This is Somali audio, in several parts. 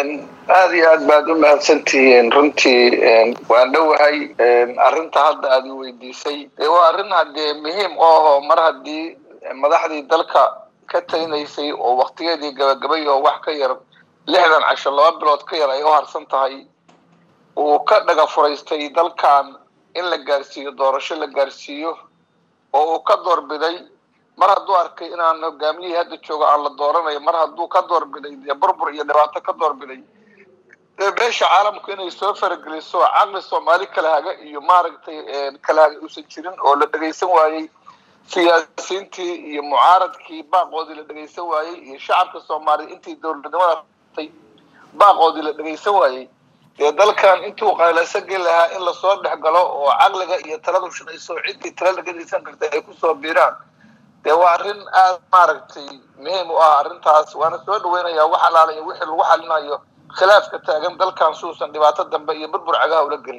aada iyo aad baad u mahadsantihiin runtii waan dhowahay arrinta hadda aad i weydiisay waa arrin haddee muhiim oo mar haddii madaxdii dalka ka talinaysay oo waktigeedii gabagabay oo wax ka yar lixdan casho laba bilood ka yar ay u harsan tahay uu ka dhaga furaystay dalkan in la gaarsiiyo doorasho la gaarsiiyo oo uu ka doorbiday mar hadduu arkay inaan hogaamiyihii hadda joogo aan la dooranayo mar hadduu ka doorbiday dee burbur iyo dhibaato ka doorbiday beesha caalamku inay soo farageliso caqli soomaali kala haga iyo maaragtay kala haga uusan jirin oo la dhegaysan waayey siyaasiyiintii iyo mucaaradkii baaqoodii la dhegaysan waayey iyo shacabka soomaaliya intii dowladnimada tay baaqoodii la dhegaysan waayey dee dalkan intuu qaylaysan geli lahaa in lasoo dhex galo oo caqliga iyo taladu shaqayso ciddii tala la gedaysan kartay ay kusoo biiraan dee waa arrin aada maaragtay muhiim u ah arrintaas waana soo dhaweynayaa wax alaalayo wixii lagu xalinayo khilaafka taagan dalkan suusan dhibaato dambe iyo burbur cagaha ula gelin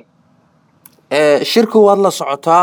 shirka waad la socotaa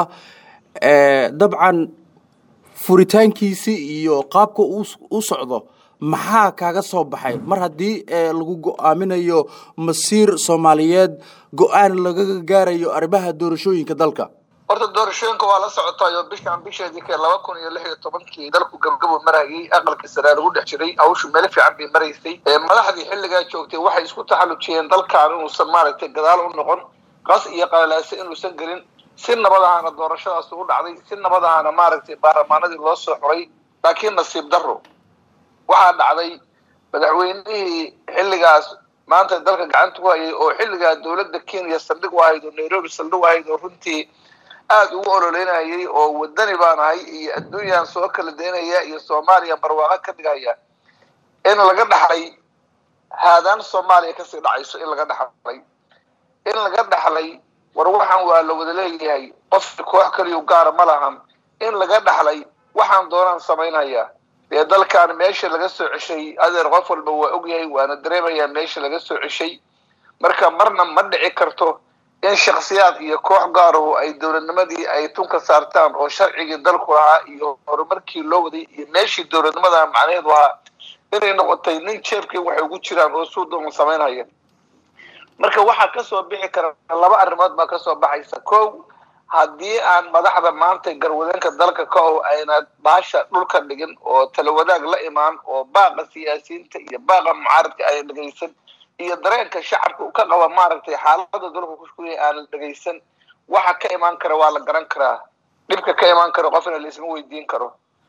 dabcan furitaankiisi iyo qaabka u socdo maxaa kaaga soo baxay mar haddii lagu go-aaminayo masiir soomaaliyeed go-aan lagaga gaarayo arrimaha doorashooyinka dalka horta doorashooyinka waa la socotaay oo bishaan bisheedii kee laba kun iyo lix iyo tobankii dalku gabgabo marayay aqalka saraa lagu dhex jiray hawshu meel fiican bay maraysay madaxdii xilligaa joogtay waxay isku taxallujiyeen dalkan inuusan maaragtay gadaal u noqon qas iyo qalalaase inuusan gelin si nabad ahaana doorashadaas ugu dhacday si nabad ahaana maaragtay baarlamaanadii loo soo xuray laakiin nasiib darro waxaa dhacday madaxweynihii xilligaas maanta dalka gacanta ku hayay oo xilligaa dowladda kenya saldhig u ahayd oo nairobi saldhig u ahayd oo runtii aada ugu ololeynayay oo wadani baan ahay iyo adduunyaan soo kala daynaya iyo soomaaliya barwaaqo ka dhigaya in laga dhaxlay haadaan soomaaliya kasii dhacayso in laga dhaxlay in laga dhaxlay war waxaan waa la wada leeyahay qof koox kaliyu gaara ma lahan in laga dhaxlay waxaan doonaan samaynaya dee dalkan meesha laga soo ceshay adeer qof walba waa ogyahay waana dareemayaa meesha laga soo ceshay marka marna ma dhici karto in shaksiyaad iyo koox gaarahu ay dowladnimadii ay tunka saartaan oo sharcigii dalku lahaa iyo horumarkii loo waday iyo meeshii dowladnimada macnaheedu ahaa inay noqotay nin jeebkii waxay ugu jiraan oo suu doon samaynaya marka waxaa kasoo bixi kara laba arrimood baa kasoo baxaysa ko haddii aan madaxda maanta garwadeenka dalka ka o ayna baasha dhulka dhigin oo talawadaag la imaan oo baaqa siyaasiyiinta iyo baaqa mucaaradka ayna dhegaysan iyo dareenka shacabka ka qaba maaragtay xaalada dalku kushkuya aanan dhegaysan waxa ka imaan kara waa la garan karaa dhibka ka imaan karo qofna laisma weydiin karo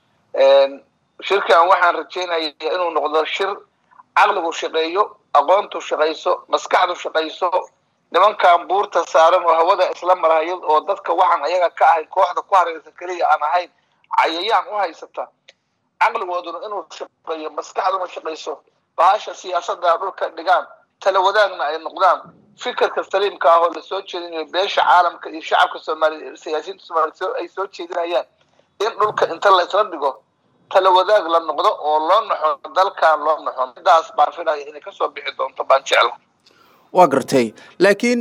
shirkan waxaan rajeynaya inuu noqdo shir caqligu shaqeeyo aqoontu shaqayso maskaxdu shaqayso nimankan buurta saaran oo hawada isla marhaya oo dadka waxaan ayaga ka ahayn kooxda ku hareysa keliya aan ahayn cayayaan u haysata caqligooduna inuu shaqeeyo maskaxduna shaqayso bahasha siyaasada dhulka dhigaan tala wadaagna ay noqdaan fikirka saliimka ah oo lasoo jeedinayo beesha caalamka iyo shacabka soomaaliya siyaasiyiinta soomaliya ay soo jeedinayaan in dhulka inta laysla dhigo tala wadaag la noqdo oo loo naxo dalkan loo naxo midaas baan filaya inay kasoo bixi doonto baan jecla waa gartay laakiin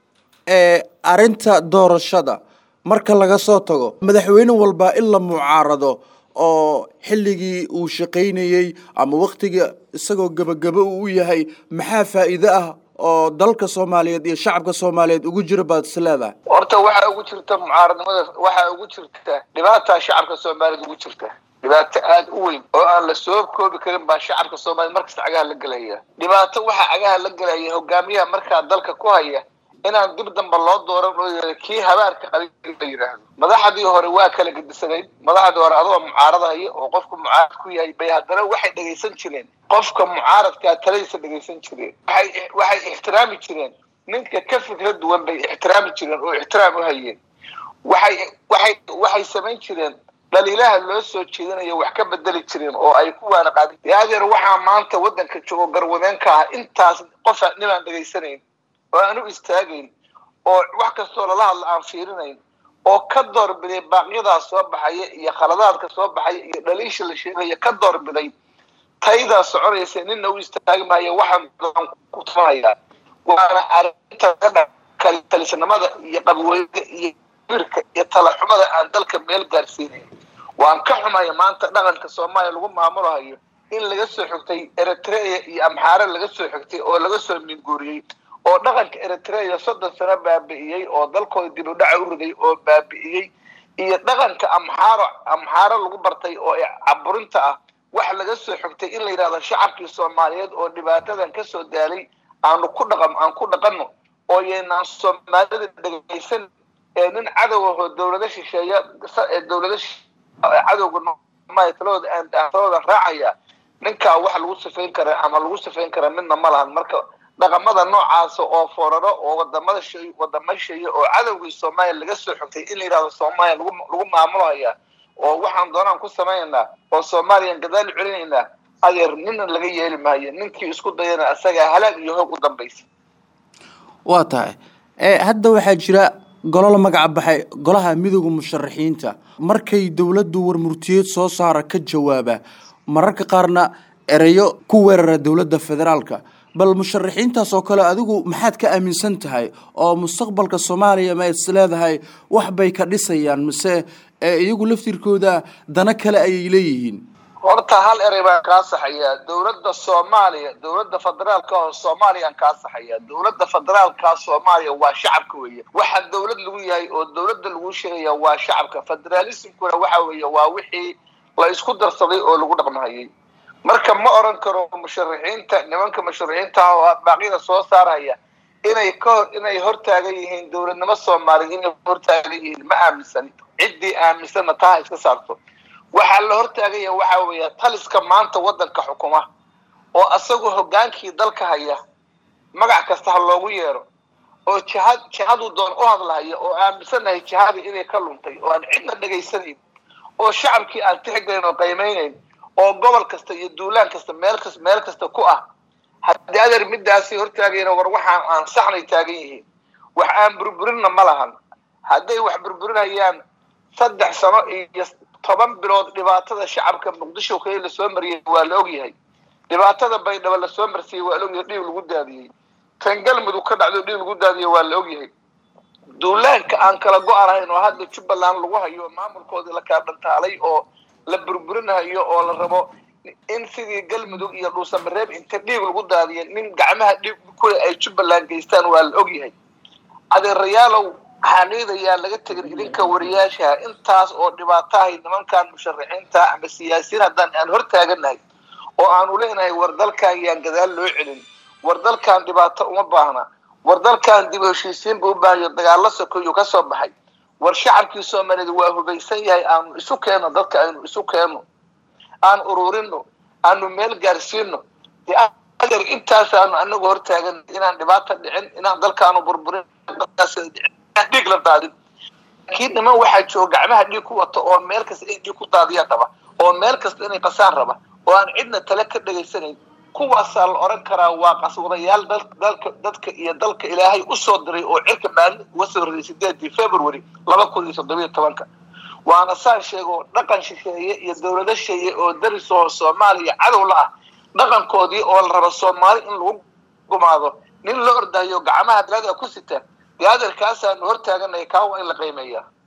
arrinta doorashada marka laga soo tago madaxweyne walba in la mucaarado oo xilligii uu shaqaynayey ama waktiga isagoo gebagabo uu u yahay maxaa faa'iide ah oo dalka soomaaliyeed iyo shacabka soomaaliyeed ugu jira baad is leedahay horta waxaa ugu jirta mucaaradnimada waxaa ugu jirta dhibaataa shacabka soomaaliyeed ugu jirta dhibaato aada u weyn oo aan la soo koobi karin baa shacabka soomaliya markasta cagaha la gelaya dhibaato waxaa cagaha la gelaya hogaamiyaha markaa dalka ku haya inaan dib damba loo dooran oo yia kii habaarka qabin la yidhaahdo madaxdii hore waa kala gedisanayd madaxdii hore adoo mucaaradahaya oo qofka mucaarad ku yahay bay haddana waxay dhegaysan jireen qofka mucaaradkaa taladiisa dhegaysan jireen waxay waxay ixtiraami jireen ninka ka fikra duwan bay ixtiraami jireen oo ixtiraam u hayeen waxay waxay waxay samayn jireen dhaliilaha loo soo jeedinayo wax ka bedeli jireen oo ay ku waana qaadin adeer waxaa maanta waddanka joogo garwadeenka ah intaas qofa ninaan dhegaysanayn oo aan u istaagayn oo wax kastoo lala hadla aan fiirinayn oo ka doorbiday baaqyadaa soo baxaya iyo khaladaadka soo baxaya iyo dhaliisha la sheegaya ka doorbiday taydaa soconaysa nina u istaagi maayo waxaan ku tumanaya waana arrinta talisnimada iyo qabweyga iyo birka iyo talaxumada aan dalka meel gaarsiinayn waan ka xumaya maanta dhaqanka soomaaliya lagu maamulahayo in laga soo xigtay eritrea iyo amxaare laga soo xigtay oo laga soo minguuriyey oo dhaqanka eritrea soddon sano baabi'iyey oo dalkooda dib u dhaca u riday oo baabi'iyey iyo dhaqanka amxaaro amxaaro lagu bartay oo caburinta ah wax laga soo xigtay in la yidhahdo shacabkii soomaaliyeed oo dhibaatadan kasoo daalay aanu ku dhaqan aan ku dhaqanno oo yaynaan soomaalida dhegaysan ee nin cadowahoo dawlado shisheeya dawlado cadowga talooda talooda raacaya ninkaa wax lagu sifayn kara ama lagu sifayn kara midna ma lahan marka dhaqamada noocaasa oo fooraro oo wadamada shay wadama sheeye oo cadowgii soomaaliya laga soo xogtay in la yidhahdo soomaaliya lagu lagu maamulaya oo waxaan doonaan ku samaynaynaa oo soomaaliyaan gadaal celinaynaa adeer nina laga yeeli maayo ninkii isku dayana asagaa halaag iyo hoog u dambaysa waa tahay hadda waxaa jira golo la magaca baxay golaha midooda musharaxiinta markay dowladdu warmurtiyeed soo saara ka jawaaba mararka qaarna ereyo ku weerara dowladda federaalka bal musharaxiintaas oo kale adigu maxaad ka aaminsan tahay oo mustaqbalka soomaaliya ma is leedahay wax bay ka dhisayaan mise iyagu laftirkooda dana kale ayay leeyihiin horta hal erey baan kaa saxayaa dowladda soomaaliya dowladda federaalka oo soomaaliyaan kaa saxayaa dowladda federaalka soomaaliya waa shacabka weeye waxa dowlad lagu yahay oo dowladda lagu sheegaya waa shacabka federaalismkuna waxa weeye waa wixii la isku darsaday oo lagu dhaqmahayay marka ma oran karo musharaxiinta nimanka musharaxiinta oo baaqyada soo saaraya inay ka hor inay hortaagan yihiin dowladnimo soomaaliya inay hortaagan yihiin ma aaminsani ciddii aaminsanna taa ha iska saarto waxaa la hortaagaya waxa weeya taliska maanta waddanka xukuma oo asagoo hoggaankii dalka haya magac kasta ha loogu yeero oo jihad jihaduu doon u hadlahaya oo aaminsanahay jihadii inay ka luntay oo aan cidna dhegaysanayn oo shacabkii aan tixgelin oo qiimeynayn oo gobol kasta iyo duulaan kasta meel kas meel kasta ku ah haddii adeer midaasi hortaagayna war waxaan aan saxnay taagan yihiin wax aan burburinna ma lahan hadday wax burburinayaan saddex sano iyo toban bilood dhibaatada shacabka muqdisho kale lasoo mariyey waa la ogyahay dhibaatada baydhabo lasoo marsiiyey waa la ogyahay dhiig lagu daadiyey tan galmudug ka dhacdo dhiig lagu daadiyey waa la ogyahay duulaanka aan kala go-anahayn oo hadda jubbaland lagu hayo maamulkoodii la kala dhantaalay oo la burburinayo oo la rabo in sidii galmudug iyo dhuusamareeb inta dhiig lagu daadiya nin gacmaha dhiig kule ay jubbaland geystaan waa la ogyahay adeerayaalow xaqiidayaa laga tegin idinka wariyaasha intaas oo dhibaatahay nimankan musharaxiinta ama siyaasiyiin haddaan aan hor taaganahay oo aanu leenahay war dalkan yaan gadaal loo celin war dalkan dhibaato uma baahna war dalkan dib heshiisiin buu u baahayo dagaalo sokoyuu ka soo baxay war shacabkii soomaaliyeed waa hubaysan yahay aanu isu keenno dadka aynu isu keenno aan ururino aanu meel gaarsiino adeer intaasaanu anagu hortaagan inaan dhibaata dhicin inaan dalkaanu burburin dhiig la daadin laakiin niman waxaa jooga gacmaha dhiig ku wato oo meel kasta inay dhiig ku daadiyaan raba oo meel kasta inay qasaan raba oo aan cidna tale ka dhegaysanayn kuwaasaa la oran karaa waa qaswadayaal dalka dadka iyo dalka ilaahay usoo diray oo cirka maalin uga soo riday sideedii february laba kun iyo toddobiyo tobanka waana saan sheego dhaqan shisheeye iyo dowlado sheeye oo daris oo soomaaliya cadow la ah dhaqankoodii oo la rabo soomaali in lagu gumaado nin la ordayo gacmaha dalada ku sita dee adeerkaasaanu hortaaganaya kaa waa in la qiimeeyaa